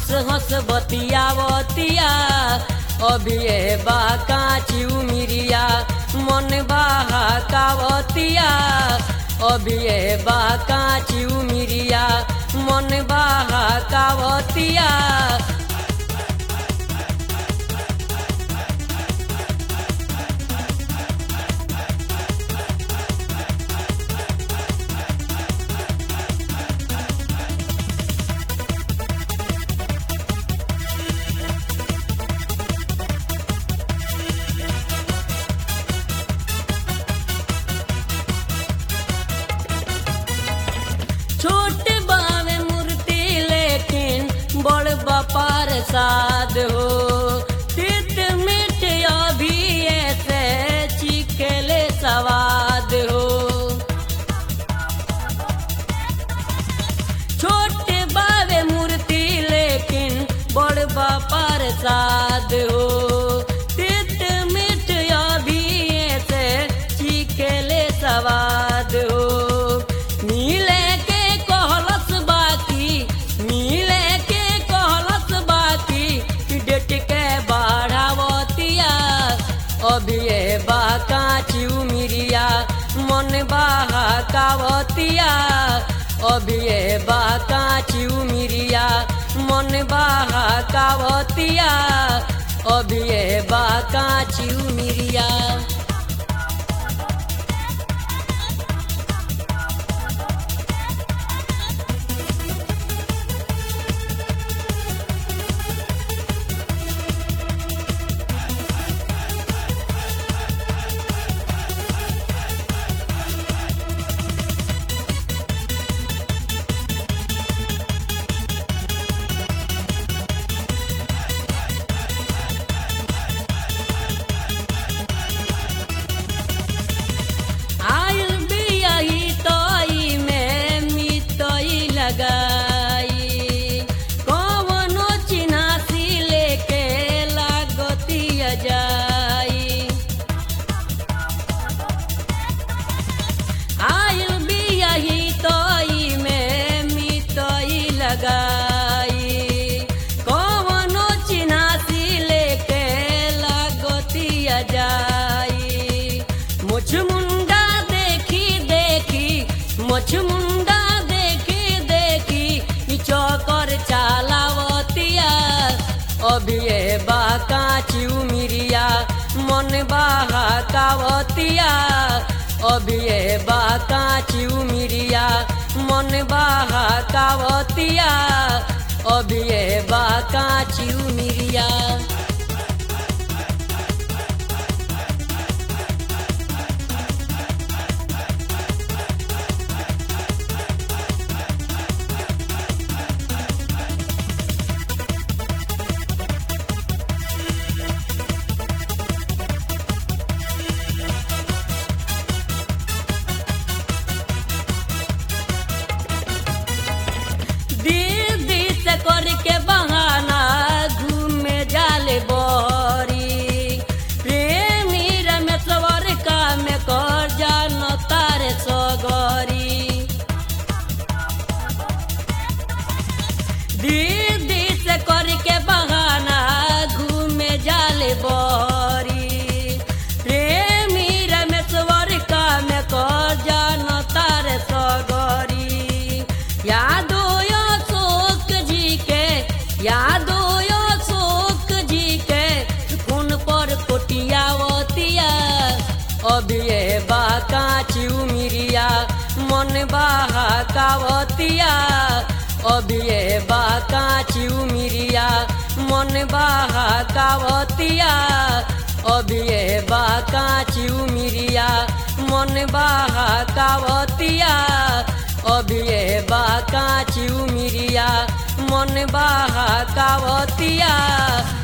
हंस हंस बतियावतिया अभी ए बा काची उमिरिया मन बहाकावतिया अभी ए बा काची उमिरिया मन बहाकावतिया छोट बावे मूर्ति लेकिन बड़ बपार साध हो तित मिट अभी ऐसे चिकेले सवाद हो छोट बावे मूर्ति लेकिन बड़ बपार साध हो तित मिट अभी ऐसे चिकेले सवाद हो मिले के कहलस बाकी मिले के कहलस बाकी कि डेट के बढ़ावतिया अभी ए बा काची उमिरिया मन बहाकावतिया अभी ए बा काची उमिरिया मन बहाकावतिया अभी ए बा काची उमिरिया आयल बियाही तई में मितई लगाई कवनो चिन्हासी लेके लागतिया जाई आयल बियाही तई में मितई लगाई कवनो चिन्हासी लेके लागतिया जाई मुझ मुंडा देखी देखी मुझ मुंडा देखी देखी ई चौकर चालावतिया अभी ए बा काची उमिरिया मन बहाकावतिया अभी ए बा काची उमिरिया मन बहाकावतिया अभी ए बा काची उमिरिया दीदी से करके बहाना घूमे जाले बहरी प्रेमी रमेश्वर का में कर जान तारे सगरी दीदी से करके बहाना घूमे जाले बहरी प्रेमी रमेश्वर का में कर जान तारे सगरी यादो यो शोक जी के यादो यो शोक जी के खून पर कोटियावतिया अभी ए बा काची उमिरिया मन बहाकावतिया अभी ए बा काची उमिरिया मन बहाकावतिया अभी ए बा काची उमिरिया मन बहाकावतिया अभी ए बा काची उमिरिया मन बहाकावतिया